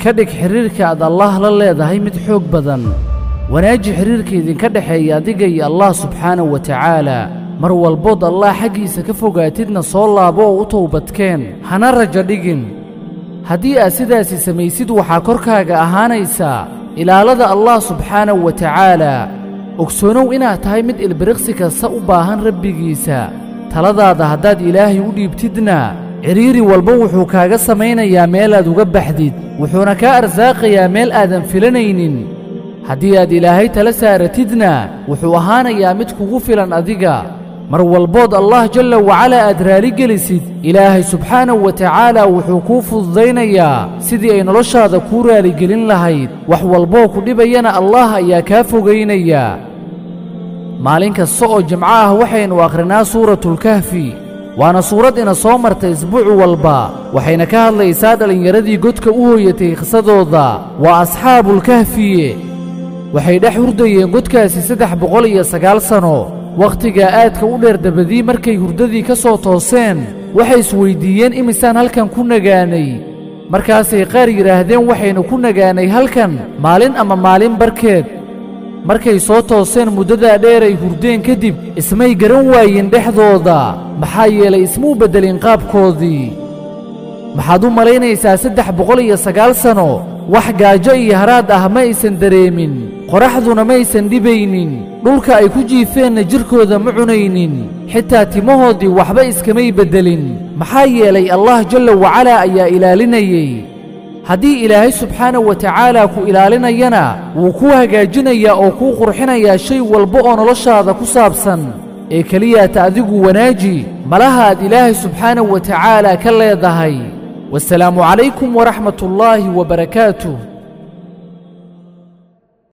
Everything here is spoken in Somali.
ka dhig xidhiirka aad allaah la leedahay mid xoog badan wanaaji xidhiirka idinka dhexeeya adiga iyo allah subxaanahu wa tacaala mar walbood allah xaggiisa ka fogaatidna soo laabo oo u towbadkeen hana rajo dhigin haddii aad sidaasi samaysid waxaa korkaaga ahaanaysaa ilaalada allah subxaanahu wa tacaala ogsoonow inaad tahay mid ilbiriqsi kasta u baahan rabbigiisa taladaada haddaad ilaahay u dhiibtidna cidhiiri walba wuxuu kaaga samaynayaa meelaad uga baxdid wuxuuna kaa arsaaqayaa meel aadan filanaynin haddii aad ilaahay tala saaratidna wuxuu ahaanayaa mid kugu filan adiga mar walbood allah jalla wacalaa aad raaligelisid ilaahay subxaanahu wa tacaala wuxuu kuu fududaynayaa sidii ay noloshaada kuu raaligelin lahayd wax walboo ku dhibayana allah ayaa kaa fogaynayaa maalin kasta oo jimco ah waxaynu akhrinaa suuratulkahfi waana suurad ina soo martay isbuuc walba waxayna ka hadlaysaa dhallinyaradii godka u hooyatay khisadooda waa asxaabulkahfiye waxay dhex hurdayeen godkaasi saddex boqol iyo sagaal sanno wakhtigaa aadka u dheer dabadii markay hurdadii ka soo tooseen waxay isweyddiiyeen imisaan halkan ku nagaanay markaasay qaar yidhaahdeen waxaynu ku nagaanay halkan maalin ama maalin barkeed markay soo tooseen muddadaa dheeray hurdeen kadib ismay garan waayeen dhexdooda maxaa yeelay ismuu beddelin qaabkoodii maxaad u malaynaysaa saddex boqol iyo sagaal sanno wax gaajo iyo haraad ah ma aysan dareemin qoraxduna maysan dhibaynin dhulka ay ku jiifeenna jidhkooda ma cunaynin xitaa timahoodii waxba iskamay beddelin maxaa yeelay allah jalla wacalaa ayaa ilaalinayey haddii ilaahay subxaanahu wa tacaala ku ilaalinayana wuu kuu hagaajinayaa oo kuu qurxinayaa shay walba oo noloshaada ku saabsan ee keliyaata adigu wanaaji malaha aad ilaahay subxaanahu wa tacaala ka leedahay wasalaamu calaykum waraxmat ullaahi wa barakaatuh